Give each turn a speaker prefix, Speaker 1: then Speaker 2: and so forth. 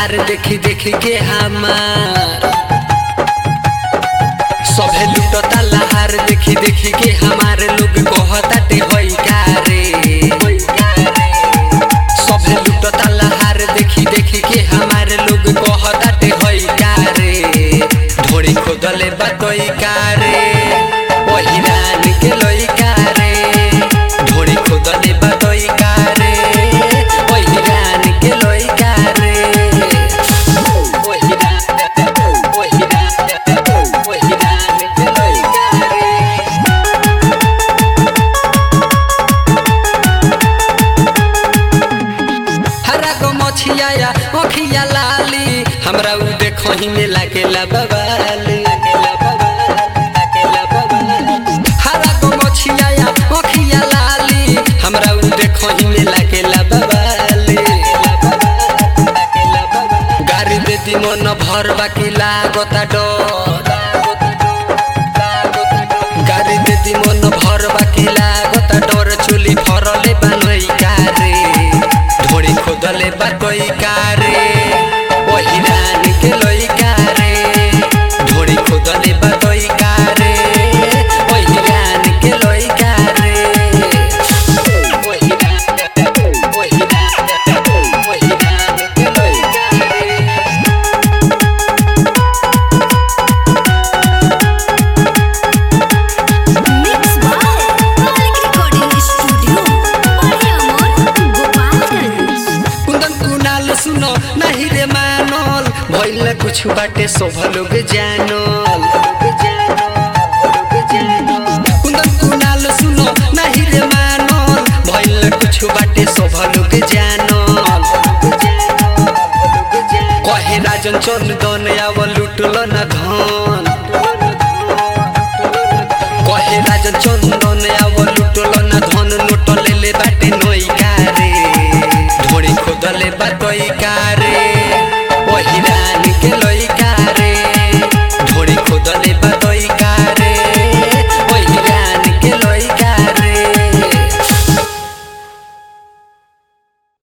Speaker 1: लहार देखी देखी के हमार सभे लुटता लहार देखी देखी के हमारे लोग कहताटे होई का रे सभे लुटता लहार देखी देखी के हमारे लोग कहताटे होई का रे ढोड़ी खोदले बतोई का रे वही रान के लोई का रे ढोड़ी खोदले बतोई का रे वही रान के लोई का रे वही रान वही रान वही रान के लोई का रे हरा गो मछिया या अखिया लाली हमरा उ देखो ही में लागेला बवाली हरा गो मछिया या अखिया लाली हमरा उ देखो ही में लागेला बवाली गाड़ी दे दी मन भर बाकी लागता डर गाड़ी दे दी मन भर बाकी लागता डर चुली फरले बनई कारे ढोड़ी खोदले बाटई कारे वही रान के लई कारे ढोड़ी खोदले बाटई कारे वही रान के लई कारे वही रान वही रान वही रान के लई कारे
Speaker 2: Mix by Malik Recording Studio, Mariamor, Gopalganj.
Speaker 1: कुंदन कुनाल सुनो नहीं रे मानल भइल कुछ बाटे शोभ लोग जानल कुंदन कुनाल सुनो नहीं रे मानल भइल कुछ बाटे शोभ लोग जानल कहे राजन चंदन आवल